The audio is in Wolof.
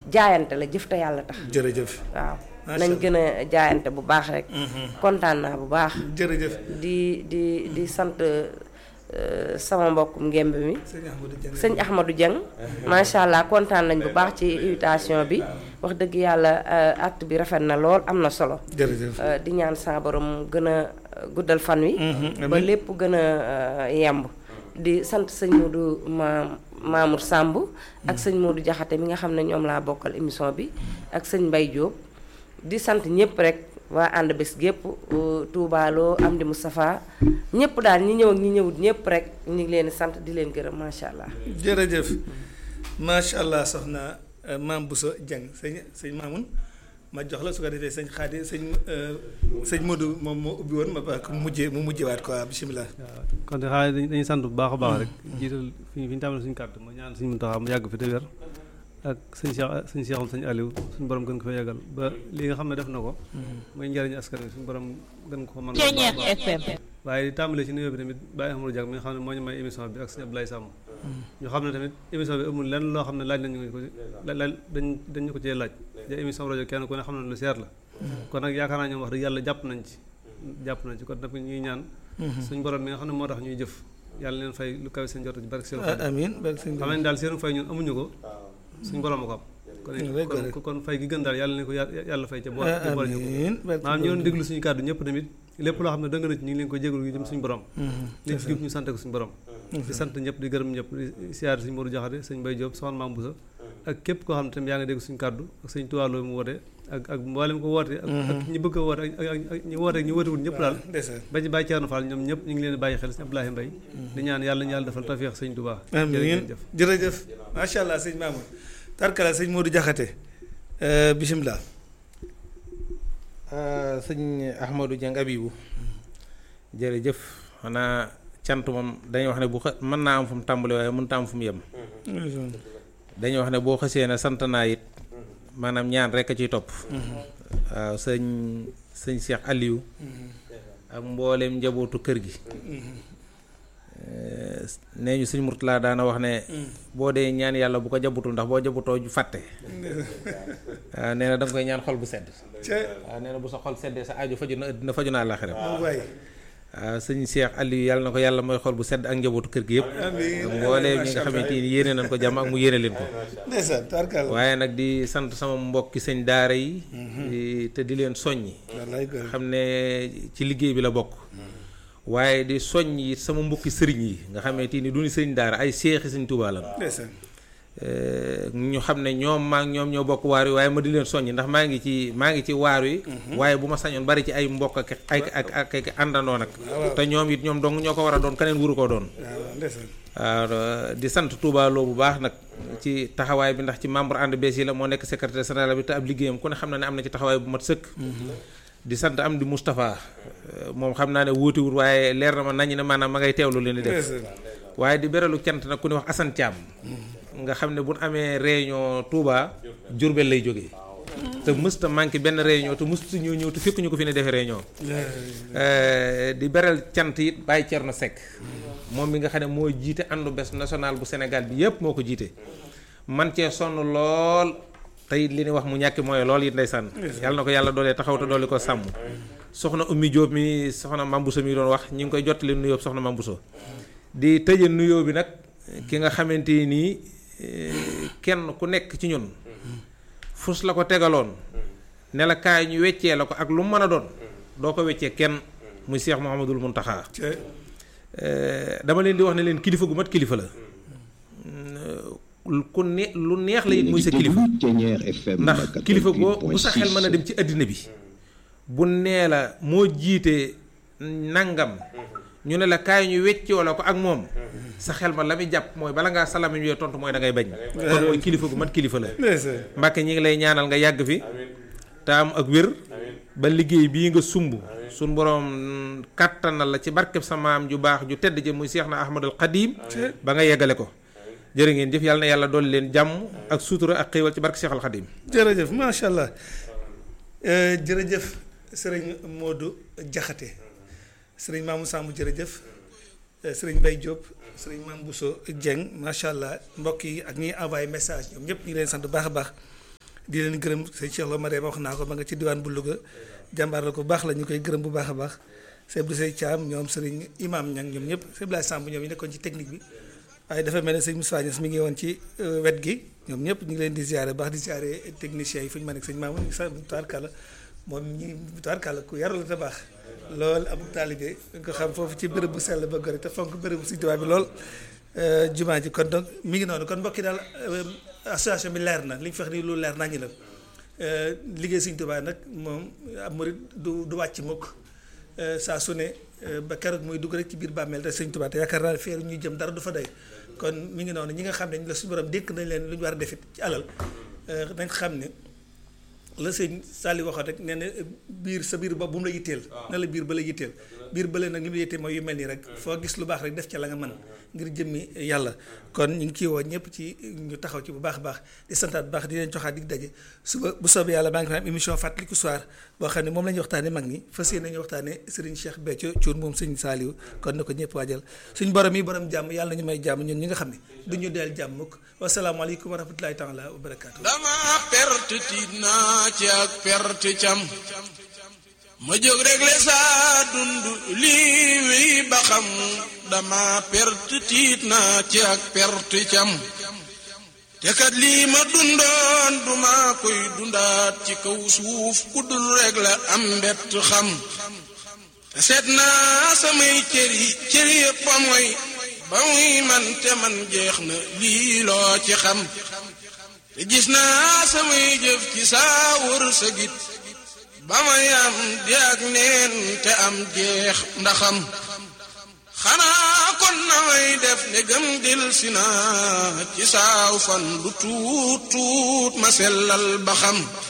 jaayante la jëf te yàlla tax jërëjëf waaw Macha nañ Allah. gën a jaayante bu baax rek kontaan naa bu baax jërëjëf di di di sant euh, sama mbokkum ngemb mi sëñ Ahmadou Dieng sëñ Ahmadou Dieng macha allah kontaan nañ bu baax ci invitation bi wax dëgg yàlla euh, acte bi rafet na lool am na solo jërëjëf Euh, di ñaan sa borom gën a guddal fan wi ba lépp gën a euh, yemb di sant sëñ Modou ma Mamour Samb ak sëñ Modou Jaxate mi nga xam ne ñoom laa bokkal émission bi ak sëñ Mbay Diop di sant ñëpp rek waa ànd bés gépp euh, Touba Lo Amdi Moustapha ñëpp daal ñi ñëw ak ñi ñëwut ñëpp rek ñu ngi leen di sant di leen gërëm macha allah. jërëjëf macha allah soxna euh, maam Bousso Dieng sëñ sëñ Mamoun ma jox la su ko defee sëñ Xaadi sëñ euh, sëñ Modou moom moo ubbi woon ma baax mu mujjee mu mujjewaat quoi bisimilah. waaw kon de xaaral dañuy dañuy sant bu baax a baax rek jiital fi fi ñu tàmbalee suñu kàddu ma ñaan suñu Muntaxa mu yàgg fi te wér ak sëñ Cheikh sëñ Cheikhoum sëñ Aliou suñu borom gën ko fa yàggal ba li nga xam ne def na ko mooy njëriñu askan wi suñu borom gën ko fa mën Ceeñeex FM waaye di tàmbalee ci nuyoo bi tamit Baye Amadou Diak mi nga xam ne moo ñu may émission bi ak sëñ Abdoulaye Samb ñu xam ne tamit émission bi amul lenn loo xam ne laaj nañu ko ci la laaj dañ dañu ko cee laaj ja émission rajo kenn ku ne xam ne lu seer la kon nag yaakaar naa ñoom wax dëgg yàlla jàpp nañ ci jàpp nañ ci kon nag ñuy ñaan suñu borom mi nga xam ne moo tax ñuy jëf yàlla leen fay lu kawe seen jot ci barke seen ah amiin barke sëñ xam ne daal seen fay ñun amuñu ko suñu borom a ko am kon kon kon fay gi gën daal yàlla ne ko yà- yàlla fay ca bool ca bool ñu ko amiin barke maanaam ñu doon déglu suñu kàddu ñëpp tamit lépp loo xam ne dëng na ci ñu ngi leen ko jégalu gi jëm suñu borom li ci jub ñu sant ko suñu borom di sant ñëpp di gërëm ñëpp di siyaar suñu Modou Jaxate sëñ Mbaye Diop soxna Maam Boussa ak képp koo xam ne tamit yaa ngi dégg suñu kàddu ak sëñ Tuwaaloo mu woote ak ak mboolem ko woote ak ak ñi bëgg a woote ak ak ak ñi woote ak ñi wootewul ñëpp daal ndeysaan ba ci Baye Thierno Fall ñoom ñëpp ñu ngi leen di bàyyi xel sëñ Abdoulaye Mbaye di ñaan yàlla ñu yàlla defal tawfeex sëñ Touba amiin jërëjëf jërëjëf macha allah sëñ Mamoun tarkala sëñ Modou Jaxate euh, bisimilah. sëñ Ahmadou Dieng Abibou jërëjëf xanaa cant moom dañuy wax ne bu xa mën naa am fu mu tàmbali waaye mënut a am fu mu yem dañuy wax ne boo xasee ne sant naa it maanaam ñaan rek a ciy topp waaw sëñ sëñ Cheikh Aliou ak mbooleem njabootu kër gi Eh, nee ñu sëñ Murtala daana wax ne boo dee ñaan yàlla bu ko jabutul ndax boo jabutoo ju fàtte waaw nee na da nga koy ñaan xol bu sedd ca waaw nee na bu sa xol seddee sa aju faju na dina faju naa àllaaxira waay waaw sëñ Cheikh Aliou yàlla na ko yàlla mooy xol bu sedd ak njabootu kër gi yëpp amiin ak mbooleem ñi nga xamante ni yéene nañ ko jàmm ak mu yéene leen ko ndeysaan tarkala waaye nag di sant sama mbokki sëñ daara yi di- te di leen soññi wallaay góor xam ne ci liggéey bi la bokk waaye di soññ it sama mbokki sëriñ yi nga xamante ni du ñu sëriñ daara ay seexi sëñ Tuubaa lan ndeysaan ñu xam ne ñoom maa ngi ñoom ñoo bokk waar wi waaye ma di leen soññ ndax maa ngi ci maa ngi ci waar wi waaye bu ma sañoon bari ci ay mbokk ak ay ak ak ak àndandoo nag te ñoom it ñoom dong ñoo ko war a doon keneen wuru koo doon waaw ndeysaan waaw di sant Touba Lo bu baax nag ci taxawaay bi ndax ci membre ànd bees yi la moo nekk secrétaire général bi te ab liggéeyam ku ne xam na ne am na ci taxawaay bu mat sëkk di sant am di Moustapha moom xam naa ne wuutiwul waaye leer na ma nañu ne maanaam ma ngay teewlu leen di def waaye di beralu cant nag ku ne wax Assane Thiam nga xam ne bu ñu amee réunion Touba Diourbel lay jógee te mësta manqué benn réunion te mësta ñoo ñëw te fekk ñu ko fi ne defee réunion di beral cant it Baye Thierno Seck moom mi nga xam ne moo jiite àndu bés national bu Sénégal bi yépp moo ko jiite man cee sonn lool tey li ni wax mu ñàkki mooy lool it ndeysaan yàlla na ko yàlla doolee taxaw te doole ko sàmm soxna Oumy Diop mi soxna Mambuso mi doon wax ñi ngi koy jottali nuyoo soxna Mambuso di tëje nuyoo bi nag ki nga xamante nii kenn ku nekk ci ñun fus la ko tegaloon ne la kaay ñu weccee la ko ak lu mu mën a doon doo ko weccee kenn muy Cheikh Mouhamadul Mountakha dama leen di wax ne leen kilifa gu mat kilifa la ku ne lu neex la it muy sa kilifa ndax kilifa goo bu sa xel mën a dem ci àddina bi bu nee la moo jiite nangam ñu ne la kaay ñu weccoo la ko ak moom sa xel ma la muy jàpp mooy bala ngaa salami ñu tontu mooy da ngay bañ kon mooy kilifa gu mat kilifa la Mbàkke ñi ngi lay ñaanal nga yàgg fi te am ak wér ba liggéey bii nga sumb suñ boroom kàttanal la ci barkeb sa maam ju baax ju tedd ji muy Seex na Ahmadul Xadim ba nga yeggale ko jërë ngeen jëf yàlla na yàlla dolli leen jàmm ak suutura ak xéewal ci barke Seexal Xadim jërëjëf macha allah jërëjëf sëriñ Modou Jaxate sëriñ Mamou Samb jërëjëf sëriñ Mbaye Diop sëriñ Mame Bousso Dieng macha allah mbokk yi ak ñiy envoyé message ñoom ñëpp ñu ngi leen sant bu baax a baax di leen gërëm sëñ Cheikh Lo Marème wax naa ko ma nga ci diwaan bu Louga jàmbaar la ko baax la ñu koy gërëm bu baax a baax sëñ Abdou Sey Thiam ñoom sëriñ imam ñang ñoom ñëpp sëñ Blaye Samb ñoom ñu nekkoon ci technique bi waaye dafa mel ne sëñ Moussa Niass mi ngi woon ci wet gi ñoom ñëpp ñu ngi leen di ziare baax di ziare techniciens yi fu ñu mën ak sëñ Mamoun ñu sax tubaarkàlla moom ñi tubaarkàlla ku yaru la te baax lool am taalibe nga ko xam foofu ci bërëb bu sell ba gore te fonk bërëb bu Sëñ Tuubaa bi lool jumaa ji kon donc mi ngi noonu kon mbokki daal association bi leer na li ñu fex ni lu leer naa ñu la liggéey Sëñ Tuubaa nag moom ab murit du du wàcc mukk saa su ne ba keroog muy dugg rek ci biir bàmmeel te Sëñ Tuubaa te yaakaar naa feeru ñuy jëm dara du fa doy kon mi ngi noonu ñi nga xam ne la suñu borom dénk nañ leen lu ñu war a defit ci alal nañ xam ne la sëñ Sali waxoon rek nee na biir sa biir bopp bu mu la yitteel na la biir ba la yitteel biir bële nag li mu la yitteel mooy yu mel nii rek foo gis lu baax rek def ca la nga mën ngir jëmmi yàlla kon ñu ngi ciy woo ñëpp ci ñu taxaw ci bu baax a baax di santaat bu baax di leen joxaat dig daje suba bu soobee yàlla baa ngi fa am émission fàttaliku soir boo xam ne moom la ñuy waxtaane mag ñi fas yéene nañu waxtaane Serigne Cheikh Béthio Thioune moom sëñ Saliou kon na ko ñëpp waajal suñ borom yi borom jàmm yàlla nañu may jàmm ñun ñi nga xam ne duñu deel jàmm mukk wasalaamaaleykum wa rahmatulahi taala wa barakaatu dama perte tiit naa ci ak perte cam ma jóg réglé saa dund lii wéy ba xam dama perte tiit naa ci ak perte cam te kat lii ma dundoon duma koy dundaat ci kaw suuf ku dul réglé am mbett xam te seet naa samay cëri cëri yëpp a mooy ba muy man te man jeex na lii loo ci xam te gis naa samay jëf ci saa wër sa git ba may am di ak neen te am jeex ndaxam xanaa kon na may def ne gëm dil si naa ci saaw fan lu tuut tuut ma sellal ba xam